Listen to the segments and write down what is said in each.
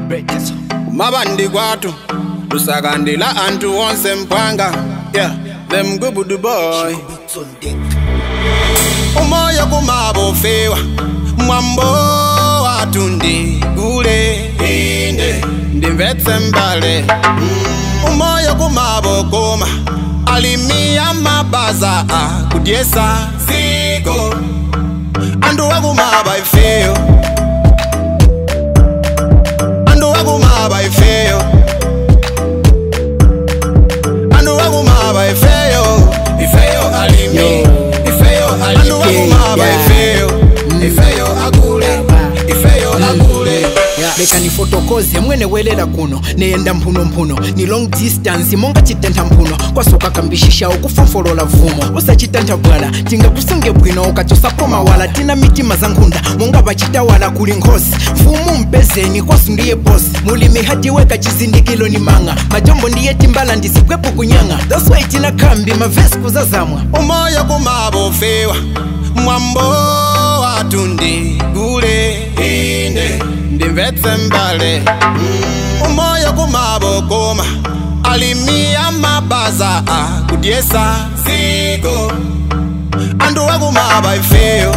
mabandi kwathu lusakandila anthu onse mphwanga yeah them gubudu boy umoya kumabofewa mwambo wathu ndigule inde ndimvetse mbale umoya kumabokoma alimiya mabaza akudyesa ziko andu wakumaba ifeyo andu wakumaba ifeyo andu wakumaba ifeyo ifeyo alimi ifeyo alimi andu wakumaba yeah. ifeyo ifeyo agule ifeyo agule leka nifotokoze mwene welela kuno neyenda mphunomphuno ni long distance monga chitentha mphuno kwasoka kambishisha ukufomfolola vumo usachitentha bwala tingakusunge bwino ukachosapo mawala tina mitima za nkhunda monga pachitawala kuli nkhosi mfumu mpezeni kwasu ndiye bosi mulimi hatiweka chizindikilo ni manga majombo ndiye timbala ndisikwepo kunyanga that's why tina khambi mavesi kuzazamwa umoya kumabofewa mwambo wathu ndigule inde ndimvetse mbale umoya kumabokoma alimiya mabaza akudyesa ziko andu wakumaba ifeyo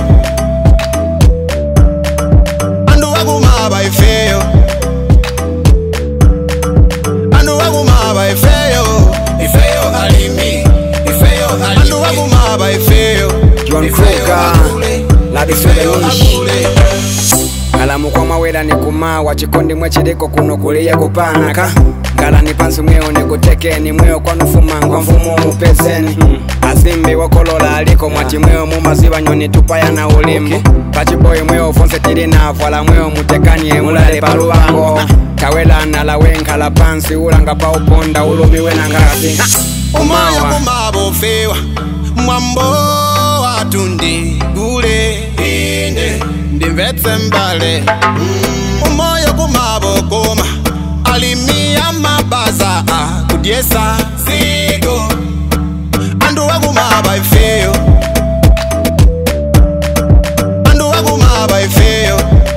andu wakumaba ifeyo andu wakumaba ifeyo ifeyo alimi ifeyo alimi andu wakumaba ifeyo John ifeyo Kruger, agule, Ladi ifeyo Federish. agule. ngalamuko mawela nikumawa chikondi mwechiliko kuno kuliya kupanaka ngalani pansi mweo nikutekeni mweo kwanufumangwa mfumo mupezeni azimbi wokolola aliko mwati mweo mumaziwa nyoni tupaya na ulimbu pachiboyi mweo fonse tili navala mweo mutekanie mulale paluwango kawelana la wenkhala pansi ulanga pa uponda ulumiwe na ngasi umoya umawa kumabofewa mwambo wathu ndigule inde ndimvetse mbale umoya kumabokoma alimiya mabaza akudyesa ziko andu wakumaba ifeyo andu wakumaba ifeyo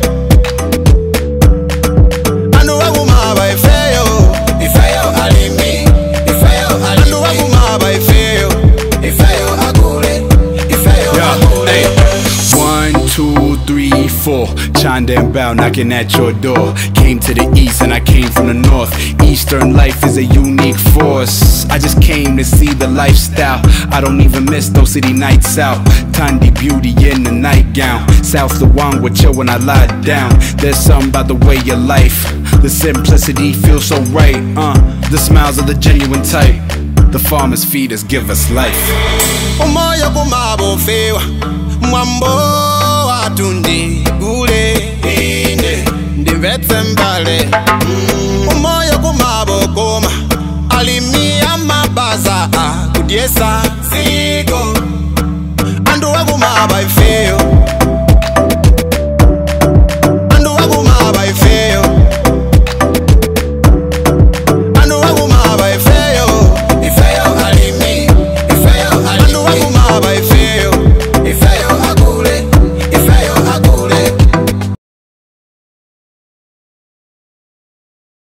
andu wakumaba ifeyo ifeyo alimi ifeyo alimi andu wakumaba ifeyo ifeyo agule ifeyo agule Hey. One, two, three, four. Chimed and bow, knocking at your door. Came to the east and I came from the north. Eastern life is a unique force. I just came to see the lifestyle. I don't even miss those city nights out. Tandy beauty in the nightgown. South the one with chill when I lie down. There's something about the way your life. The simplicity feels so right. Uh, the smiles of the genuine type. The farmers feed us, give us life. umoya kumabofewa mwambo wathu ndigule inde ndimvetse mbale umoya kumabokoma alimiya mabaza akudyesa